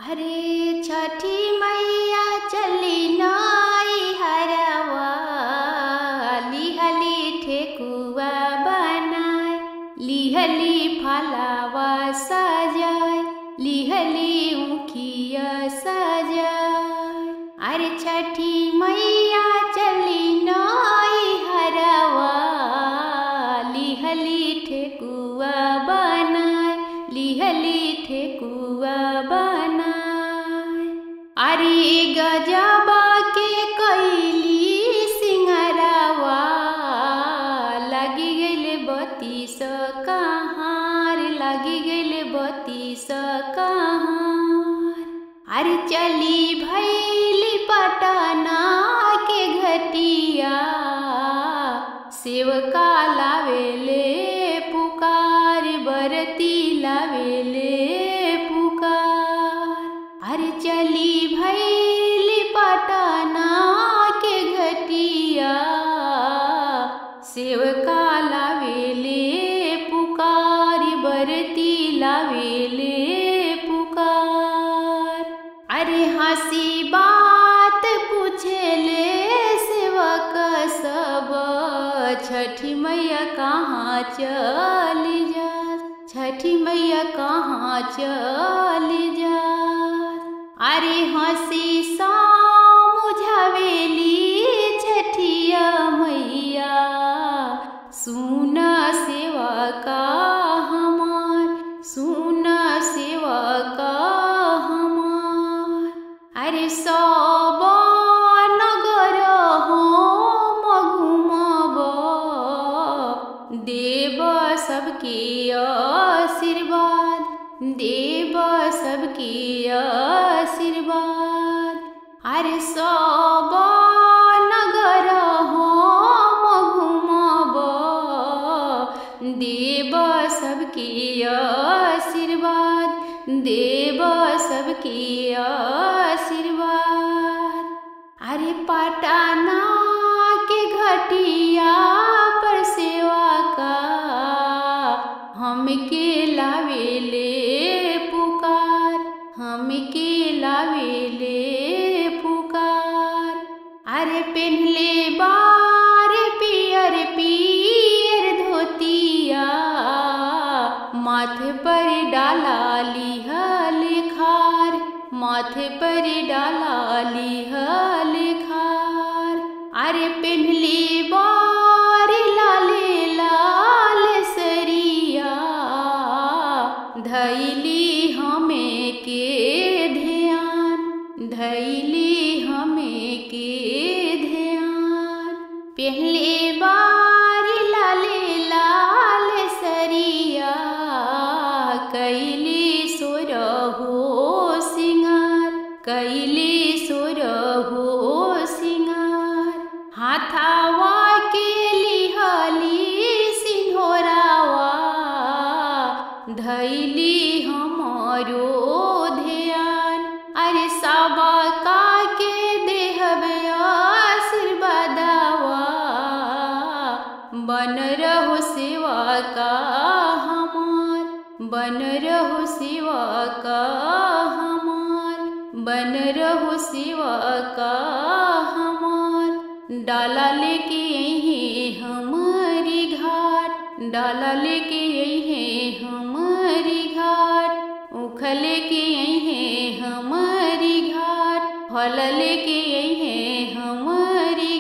अरे छठी मैया चली नाई हरवा लिहली ठेकुआ बनाए लिहली फलावा सजाए लिहली उखिया सजाए अरे छठी मैया चली नाई हरवा लिहली ठेकुआ बनाए लिहली ठेकुआ बनाए अरे गजबा के कैली सिंगरवा लगी गइल बत्तीस कहार लगी गइल बत्तीस कहार अरे चली भैली पटना के घटिया सेवका लावेले पुकार बरती लावेले पुकार अरे चली भैली पटना के घटिया सेवका लावेले पुकार बरती लावेले पुकार अरे हंसी बात पूछेले सेवक सब छठी मैया कहाँ चली जा छठी मैया कहाँ चली जा अरे हंसी मुझावेली छठिया मैया सुन सेवा का हमार सुन सेवा का हमार अरे सब नगर हम घुमब देव सबके आशीर्वाद देव सबके आशीर्वाद अरे सब नगर हम घुमब देव सबके आशीर्वाद देव सबके आशीर्वाद अरे पटना के घटिया पर सेवा का हमके लावेले पुकार हमके लावेले पुकार अरे पेन्हले बार पियर पियर धोतिया माथे पर डाला लिहल खार माथे पर डाला लिहल खार अरे पेन्हली बार लाले लाल सरिया धैली हमें के ध्यान धैली हमें के ध्यान पहले बार लाले लाल सरिया कैली सुर हो सिंगार कैली सुर हो सिंगार हाथावा के लिहली सिंहोरावा धैली हमारो ध्यान अरे सबका के देहबे आशीर्वादवा बन रहो सेवा का हमार बन रहो सेवा का हमार बन रहो सेवा का हमार डाला लेके यही हमारी घाट डाला लेके यही हमारी घाट उख लेके यही हमारी घाट फल लेके यही हमारी